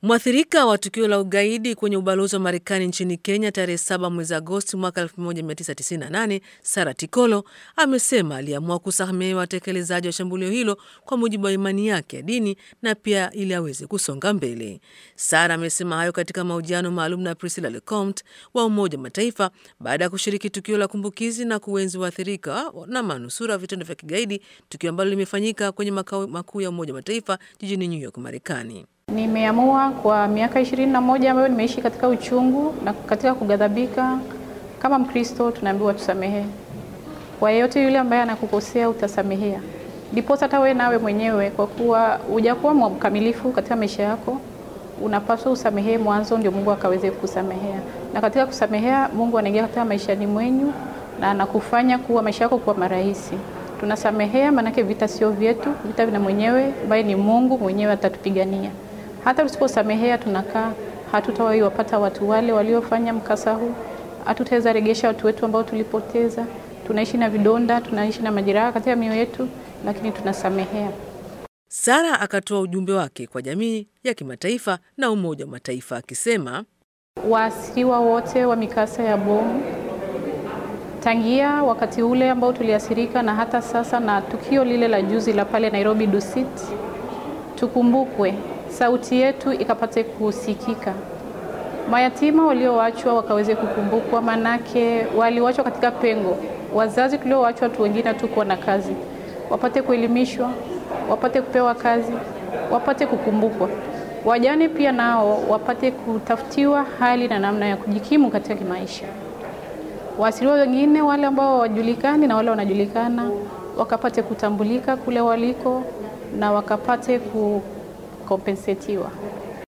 Mwathirika wa tukio la ugaidi kwenye ubalozi wa Marekani nchini Kenya tarehe 7 mwezi Agosti mwaka 1998, Sara Tikolo amesema aliamua kusamehe watekelezaji wa shambulio hilo kwa mujibu wa imani yake ya dini na pia ili aweze kusonga mbele. Sara amesema hayo katika mahojiano maalum na Priscilla Lecomte wa Umoja wa Mataifa baada ya kushiriki tukio la kumbukizi na kuenzi waathirika na manusura wa vitendo vya kigaidi, tukio ambalo limefanyika kwenye makao makuu ya Umoja wa Mataifa jijini New York, Marekani. Nimeamua kwa miaka ishirini na moja ambayo nimeishi katika uchungu na katika kughadhabika, kama Mkristo tunaambiwa tusamehe. Kwa yeyote yule ambaye anakukosea utasamehea, ndiposa hata wewe nawe mwenyewe, kwa kuwa hujakuwa mkamilifu katika maisha yako, unapaswa usamehee mwanzo, ndio Mungu akaweze kusamehea. Na katika kusamehea, Mungu anaingia katika maishani mwenyu na anakufanya kuwa maisha yako kuwa marahisi. Tunasamehea maanake vita sio vyetu, vita vina mwenyewe ambaye ni Mungu mwenyewe atatupigania. Hata tusiposamehea tunakaa, hatutawahi wapata watu wale waliofanya mkasa huu, hatutaweza regesha watu wetu ambao tulipoteza. Tunaishi na vidonda, tunaishi na majeraha katika mioyo yetu, lakini tunasamehea. Sara akatoa ujumbe wake kwa jamii ya kimataifa na Umoja wa Mataifa akisema, waasiriwa wote wa mikasa ya bomu tangia wakati ule ambao tuliathirika na hata sasa na tukio lile la juzi la pale Nairobi Dusit, tukumbukwe sauti yetu ikapate kusikika, mayatima walioachwa wakaweze kukumbukwa, manake waliwachwa katika pengo. Wazazi tulioachwa tu wengine hatukuwa na kazi, wapate kuelimishwa, wapate kupewa kazi, wapate kukumbukwa. Wajane pia nao wapate kutafutiwa hali na namna ya kujikimu katika kimaisha. Waasiriwa wengine wale ambao hawajulikani na wale wanajulikana wakapate kutambulika kule waliko na wakapate ku kompensetiwa.